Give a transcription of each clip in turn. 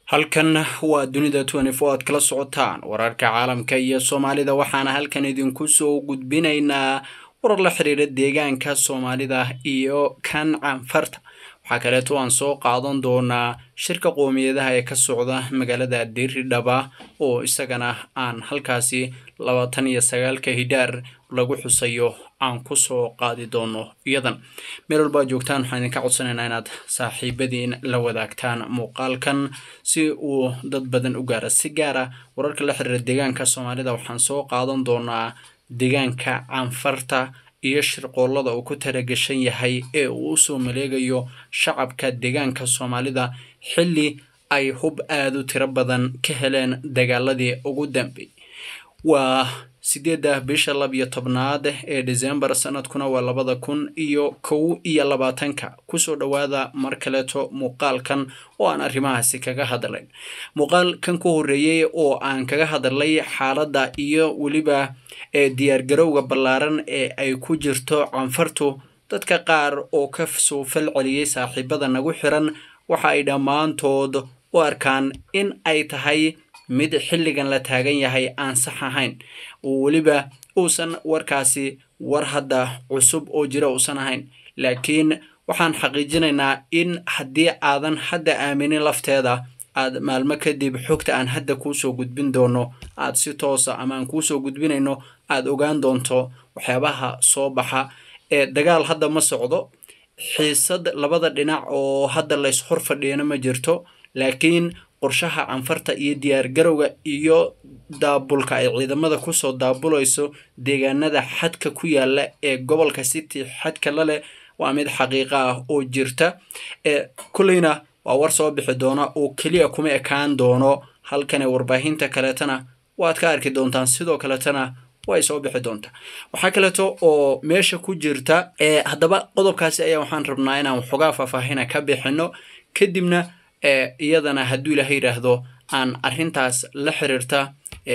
halkan waa dunida twenty-four aad kala socotaan wararka caalamka iyo soomaalida waxaana halkan idinku soo gudbinaynaa warar la xiriira deegaanka soomaalida iyo kan canfarta waxaa kaleeto aan soo qaadan doonaa shirka qoomiyadaha ee ka socda magaalada diridhaba oo isagana aan halkaasi labaatan iyo sagaalka hidhaar lagu xusayo aan kusoo qaadi doono iyadan meel walba ad joogtaan waxaan idinka codsanaynaa inaad saaxiibadiin la wadaagtaan muuqaalkan si uu dad badan u gaara si gaara wararka la xiriira deegaanka soomaalida waxaan soo qaadan doonaa deegaanka canfarta iyo shirqoollada uu ku talagashan yahay ee uu usoo maleegayo shacabka deegaanka soomaalida xilli ay hub aada u tiro badan ka heleen dagaaladii ugu dambeeyey waa sideedda bisha lab iyo tobnaad ee decembar sanadkuna waa labada kun iyo kow iyo labaatanka kusoo dhowaada mar kaleeto muuqaalkan oo aan arrimahaasi kaga hadlayn muuqaalkan ku horreeyey oo aan kaga hadlay xaaladda iyo weliba ee diyaargarowga ballaaran ee ay ku jirto canfartu dadka qaar oo ka soo fal celiyey saaxiibada nagu xiran waxa ay dhammaantood u arkaan in ay tahay mid xilligan la taagan yahay aan sax ahayn oo weliba uusan warkaasi war hadda cusub oo jira uusan ahayn laakiin waxaan xaqiijinaynaa in haddii aadan hadda aaminin lafteeda aad maalmo kadib xogta aan hadda kuusoo gudbin doono aad si toosa ama aan kuusoo gudbinayno aada ogaan doonto waxyaabaha soo baxa ee dagaal hadda ma socdo xiisad labada dhinac oo hadda lays hor fadhiyana ma jirto laakiin qorshaha canfarta iyo diyaargarowga iyo daabulka ay ciidamada kusoo daabulayso deegaanada xadka ku yaala ee gobolka city xadka la leh waa mid xaqiiqo ah oo jirta ee kulleyna waa war soo bixi doona oo keliya kuma ekaan doono halkane warbaahinta kaleetana waad ka arki doontaan sidoo kaleetana way soo bixi doontaa waxaa kaleeto oo meesha ku jirta haddaba qodobkaasi ayaa waxaan rabnaa inaan waxoogaa faahfaahina ka bixino kadibna iyadana hadduu ilaaha yidhaahdo aan arrintaas la xiriirta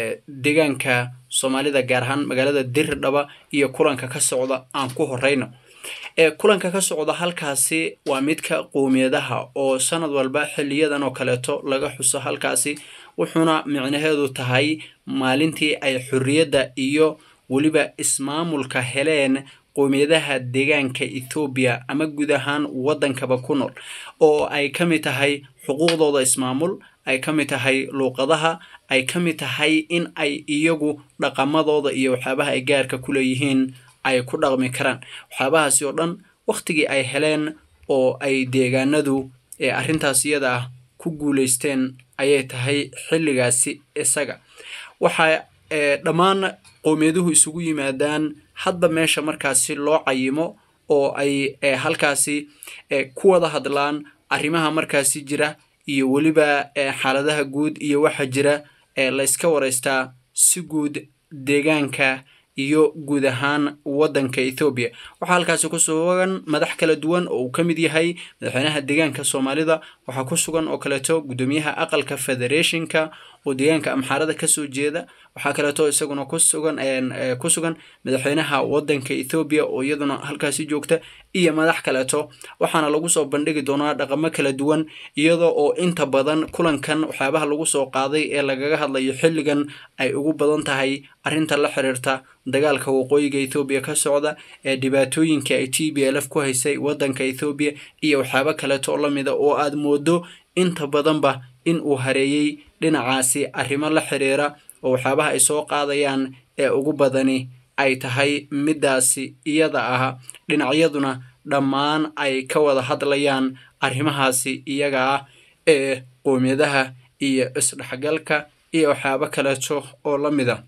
deegaanka soomaalida gaar ahaan magaalada diridhaba iyo kulanka ka socda aan ku horeyno kulanka ka socda halkaasi waa midka qoomiyadaha oo sanad walba xiliyadan oo kaleeto laga xuso halkaasi wuxuuna micnaheedu tahay maalintii ay xorriyadda iyo weliba ismaamulka heleen qoomiyadaha deegaanka ethoobiya ama guud ahaan waddankaba ku nool oo ay ka mid tahay xuquuqdooda ismaamul ay ka mid tahay luuqadaha ay ka mid tahay in ay iyagu dhaqamadooda iyo waxyaabaha ay gaarka ku leeyihiin ay ku dhaqmi karaan waxyaabahaasi oo dhan wakhtigii ay heleen oo ay deegaanadu ee arrintaas iyada ah ku guulaysteen ayay tahay xilligaasi isaga waxaa dhammaan qowmiyaduhu isugu yimaadaan hadba meesha markaasi loo cayimo oo ay halkaasi ku wada hadlaan arrimaha markaasi jira iyo weliba xaaladaha guud iyo waxa jira layska waraystaa si guud deegaanka iyo guud ahaan waddanka ethoobiya waxaa halkaasi ku sugan madax kala duwan oo uu ka mid yahay madaxweynaha deegaanka soomaalida waxaa ku sugan oo kaleeto guddoomiyaha aqalka federationka oo deegaanka amxaarada kasoo jeeda waxaa kaleeto isaguna kusugan ku sugan madaxweynaha waddanka ethoobiya oo iyaduna halkaasi joogta iyo madax kaleeto waxaana lagu soo bandhigi doonaa dhaqamo kala duwan iyadoo oo inta badan kulankan waxyaabaha lagu soo qaaday ee lagaga hadlayo xilligan ay ugu badan tahay arrinta la xiriirta dagaalka waqooyiga ethoobiya ka socda ee dhibaatooyinka ay t b l f ku haysay waddanka ethoobiya iyo waxyaabo kaleeto oo lamida oo aad moodo inta badanba in uu hareeyey dhinacaasi arrimo la xiriira oo waxyaabaha ay soo qaadayaan ee ugu badani ay tahay middaasi iyada ah dhinacyaduna dhammaan ay ka wada hadlayaan arrimahaasi iyaga ah ee qoomiyadaha iyo isdhexgalka iyo waxyaabo kaleeto oo la mid a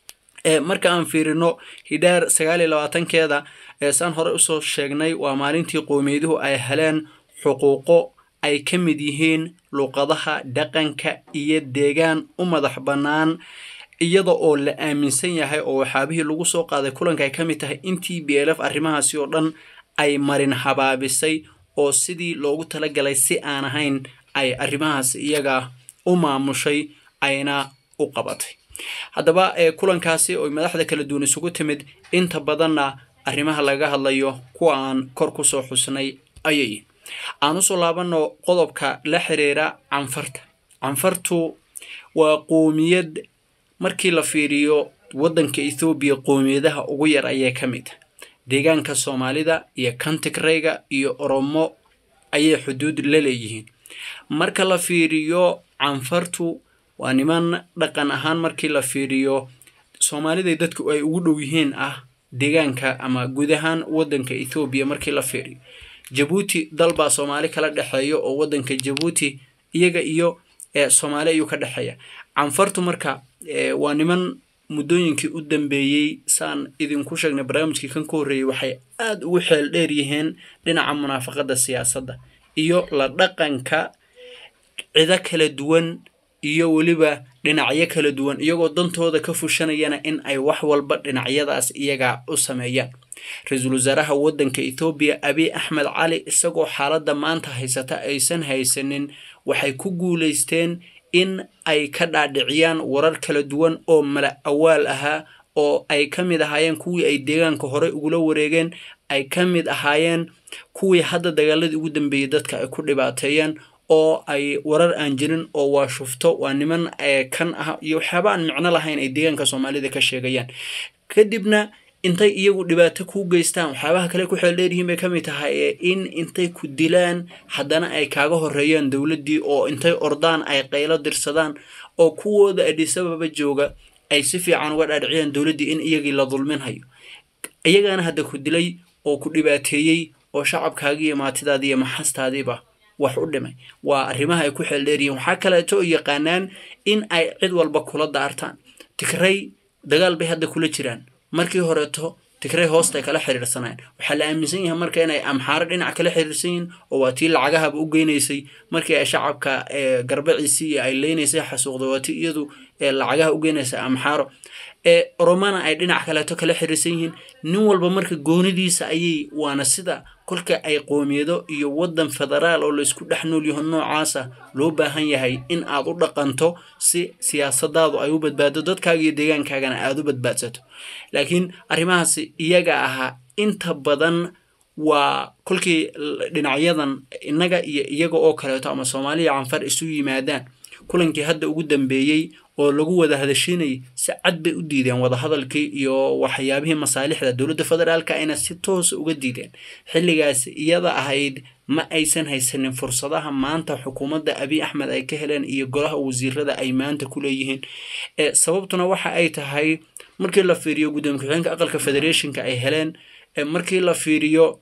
marka aan fiirino hidhaar sagaal iyo labaatankeeda saan hore usoo sheegnay waa maalintii qowmiyaduhu ay heleen xuquuqo ay ka mid yihiin luuqadaha dhaqanka iyo deegaan u madax bannaan iyada oo la aaminsan yahay oo waxyaabihii lagu soo qaaday kulanka ay ka mid tahay in t b l f arrimahaasi oo dhan ay marin habaabisay oo sidii loogu talagalay si aan ahayn ay arrimahaas iyaga u maamushay ayna u qabatay haddaba kulankaasi oo madaxda kala duwan isugu timid inta badanna arrimaha laga hadlayo kuwa aan kor kusoo xusnay ayay aan usoo laabano qodobka la xiriira canfarta canfartu waa qoomiyad markii la fiiriyo waddanka ethoobiya qoomiyadaha ugu yar ayay ka mid ah deegaanka soomaalida iyo kantigreyga iyo oromo ayay xuduud la leeyihiin marka la fiiriyo canfartu waa niman dhaqan ahaan markii la fiiriyo soomaalida dadku ay ugu dhow yihiin ah deegaanka ama guud ahaan waddanka ethoobiya markii la fiiriyo jabuuti dalbaa soomaali kala dhexeeya oo waddanka jabuuti iyaga iyo soomaali ayuu ka dhexeeya canfartu marka waa niman muddooyinkii u dambeeyey saan idinku sheegnay barnaamijkii kan ka horreeyey waxay aada ugu xeel dheer yihiin dhinaca munaafaqadda siyaasadda iyo la dhaqanka cido kala duwan iyo weliba dhinacyo kala duwan iyagoo dantooda ka fushanayana in ay wax walba dhinacyadaas iyaga u sameeyaan ra-iisul wasaaraha waddanka ethoobiya abiy axmed cali isagoo xaaladda maanta haysata aysan haysanin waxay ku guulaysteen in ay ka dhaadhiciyaan warar kala duwan oo mala awaal ahaa oo ay ka mid ahaayeen kuwii ay deegaanka horey ugula wareegeen ay ka mid ahaayeen kuwii hadda dagaaladii ugu dambeeyey dadka ay ku dhibaateeyeen oo ay warar aan jirin oo waa shufto waa niman kan ah iyo waxyaaba aan micno lahayn ay deegaanka soomaalida ka sheegayaan kadibna intay iyagu dhibaato kuu geystaan waxyaabaha kale ku xeel dheeryihiin bay ka mid tahay in intay ku dilaan haddana ay kaaga horeeyaan dowladdii oo intay ordaan ay qaylo dirsadaan oo kuwooda adhisababa jooga ay si fiican uga dhaadhiciyaan dowladdii in iyagii la dulminhayo iyagaana hadda ku dilay oo ku dhibaateeyey oo shacabkaagii iyo maatidaadii iyo maxastaadiiba wax u dhimay waa arrimaha ay ku xeel dheeryihiin waxaa kaleeto oo yaqaanaan in ay cid walba kula daartaan tigray dagaal bay hadda kula jiraan markii horeeto tigray hoostay kala xiriirsanayeen waxaa la aaminsan yahay marka inay amxaaro dhinac kala xiriirsan yihiin oo waa tii lacagahaba u geynaysay markii ay shacabka garbaciisii ay leynaysay xasuuqda waa tii iyadu lacagaha u geynaysay amxaaro oromana ay dhinac kaleeto kala xiriirsan yihiin nin walba marka goonidiisa ayay waana sida kolka ay qoomiyado iyo waddan federaal oo laysku dhex nool yaho noocaasa loo baahan yahay in aad u dhaqanto si siyaasadaadu ay u badbaado dadkaaga iyo deegaankaagana aada u badbaadsato laakiin arrimahaasi iyaga ahaa inta badan waa kolkii dhinacyadan innaga iyo iyaga oo kaleeto ama soomaaliya canfar isu yimaadaan kulankii hadda ugu dambeeyey oo lagu wada hadashinayay si cad bay u diideen wadahadalkii iyo waxyaabihii masaalixda dowladda federaalka ayna si toosa uga diideen xilligaas iyada ahayd ma aysan haysanin fursadaha maanta xukuumadda abiy axmed ay ka heleen iyo golaha wasiirada ay maanta ku leeyihiin sababtuna waxa ay tahay markii la fiiriyo gudoomiye ku-xigeenka aqalka federationka ay heleen markii la fiiriyo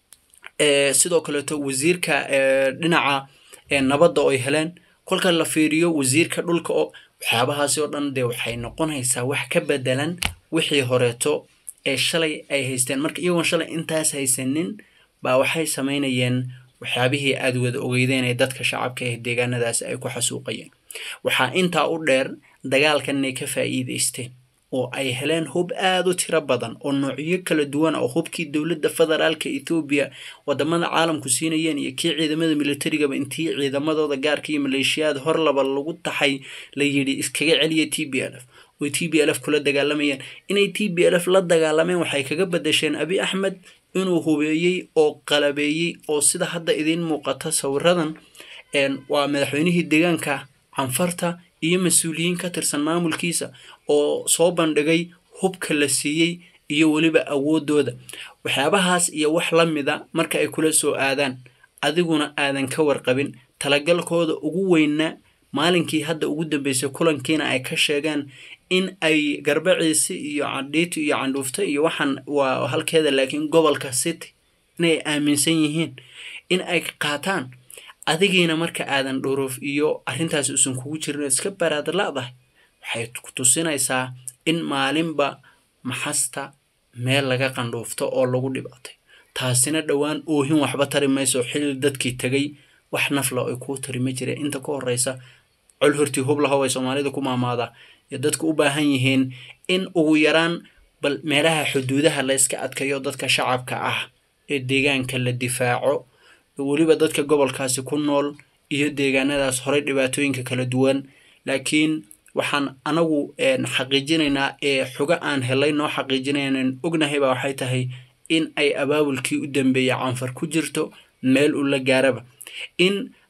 sidoo kaleeto wasiirka dhinaca nabadda oo ay heleen kolka la fiiriyo wasiirka dhulka oo waxyaabahaasi oo dhan dee waxay noqonaysaa wax ka bedelan wixii horeeto ee shalay ay haysteen marka iyagoon shalay intaas haysanin baa waxay samaynayeen waxyaabihii aada wada ogeydeen ee dadka shacabka ee deegaanadaasi ay ku xasuuqayeen waxaa intaa u dheer dagaalkan inay ka faa'iidaysteen oo ay heleen hub aada u tiro badan oo noocyo kala duwan oo hubkii dowladda federaalka ethoobiya wadamada caalamku siinayeen iyo kii ciidamada militarigaba intii ciidamadooda gaarka iyo maleeshiyaad hor laba lagu taxay la yidhi iskaga celiya t b l f oy t b l f kula dagaalamayeen inay t b l f la dagaalameen waxay kaga badasheen abi axmed inuu hubeeyey oo qalabeeyey oo sida hadda idiin muuqata sawiradan waa madaxweynihii deegaanka canfarta iyo mas-uuliyiin ka tirsan maamulkiisa oo soo bandhigay hubka la siiyey iyo weliba awoodooda waxyaabahaas iyo wax la mida marka ay kula soo aadaan adiguna aadan ka warqabin talagalkooda ugu weynna maalinkii hadda ugu dambeysay kulankiina ay ka sheegeen in ay garbaciisi iyo candhiiti iyo candhuufta iyo waxaan waa halkeeda laakiin gobolka city inay aaminsan yihiin in ay qaataan adigiina marka aadan dhuruuf iyo arrintaas uusan kugu jirin iska baraadla-dahay waxay ku tusinaysaa in maalinba maxasta meel laga qandhuufto oo lagu dhibaatay taasina dhowaan oohin waxba tari mayso xilli dadkii tegay wax nafla ay kuu tari ma jireen inta ka horeysa col hortii hublahow ay soomaalida ku maamaadaa iyo dadku u baahan yihiin in ugu yaraan bal meelaha xuduudaha la yska adkayo dadka shacabka ah ee deegaanka la difaaco weliba dadka gobolkaasi ku nool iyo deegaanadaas horey dhibaatooyinka kala duwan laakiin waxaan anagu xaqiijinaynaa ee xugo aan helay noo xaqiijinaynan ognahayba waxay tahay in ay abaabulkii u dambeeyay canfar ku jirto meel uu la gaaraba in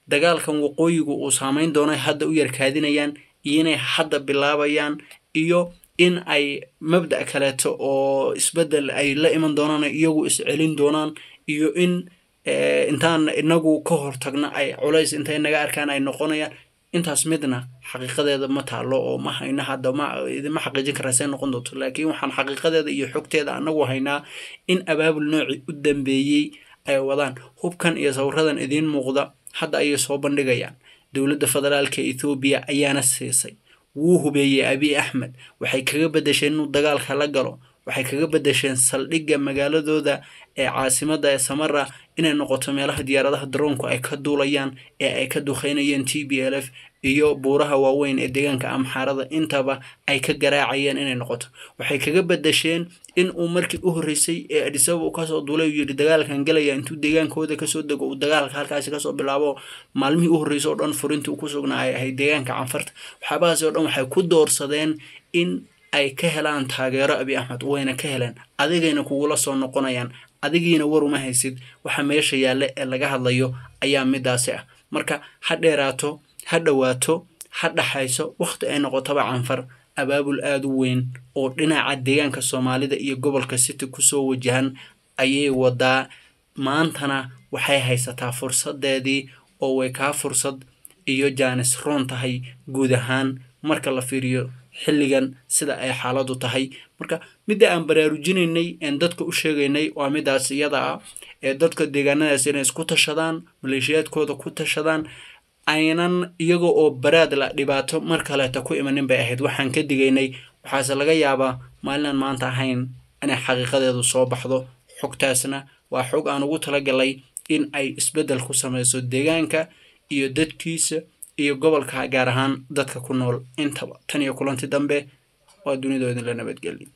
dagaalkan waqooyigu uu saameyn doono hadda u yarkaadinayaan iyo inay hadda bilaabayaan iyo in ay mabda' kaleeto oo isbeddel ay la iman doonaan iyagu iscelin doonaan iyo in intaan inagu ka hortagna ay culays intay naga arkaan ay noqonayaan intaas midna xaqiiqadeeda ma taalo oo ma hayna hadda ma idinma xaqiijin karaa see noqon doonto laakiin waxaan xaqiiqadeeda iyo xogteeda anagu haynaa in abaabul noocii u dambeeyey ay wadaan hubkan iyo sawiradan idiin muuqda hadda ayay soo bandhigayaan dowladda federaalka ethoobiya ayaana siisay wuu hubeeyey abiy axmed waxay kaga bedesheen inuu dagaalka la galo waxay kaga bedesheen saldhigga magaaladooda ee caasimada ee samara inay noqoto meelaha diyaaradaha daroonku ay ka duulayaan ee ay ka duqeynayeen t b l f iyo buuraha waaweyn ee deegaanka amxaarada intaba ay ka garaacayeen inay noqoto waxay kaga bedesheen in uu markii u horreysay ee adisababa uu kasoo duulay uu yidhi dagaalkan gelaya intuu deegaankooda kasoo dego uu dagaalka halkaasi kasoo bilaabo maalmihii u horreysay oo dhan furintii uu ku sugnaa ay ahayd deegaanka canfarta waxyaabahaasi oo dhan waxay ku doorsadeen in ay ka helaan taageero abiy axmed wayna ka heleen adigayna kugula soo noqonayaan adigiina war uma haysid waxa meesha yaalla ee laga hadlayo ayaa midaasi ah marka ha dheeraato ha dhowaato ha dhaxayso wakhti ay noqotaba canfar abaabul aada u weyn oo dhinaca deegaanka soomaalida iyo gobolka city kusoo wajahan ayay wadaa maantana waxay haysataa fursadeedii oo way kaa fursad iyo jaanis roon tahay guud ahaan marka la fiiriyo xilligan sida ay xaaladu tahay marka midda aan baraarujinaynay een dadka u sheegaynay waa midaas iyada ah ee dadka deegaanadaas inay isku tashadaan maleeshiyaadkooda ku tashadaan aynan iyaga oo baraad la dhibaato mar kaleeta ku imanin bay ahayd waxaan ka digaynay waxaase laga yaabaa maalinaan maanta ahayn inay xaqiiqadeedu soo baxdo xogtaasna waa xog aan ugu talagalay in ay isbeddel ku sameyso deegaanka iyo dadkiisa iyo gobolka gaar ahaan dadka ku nool intaba tan iyo kulanti dambe waa dunidooda la nabadgelin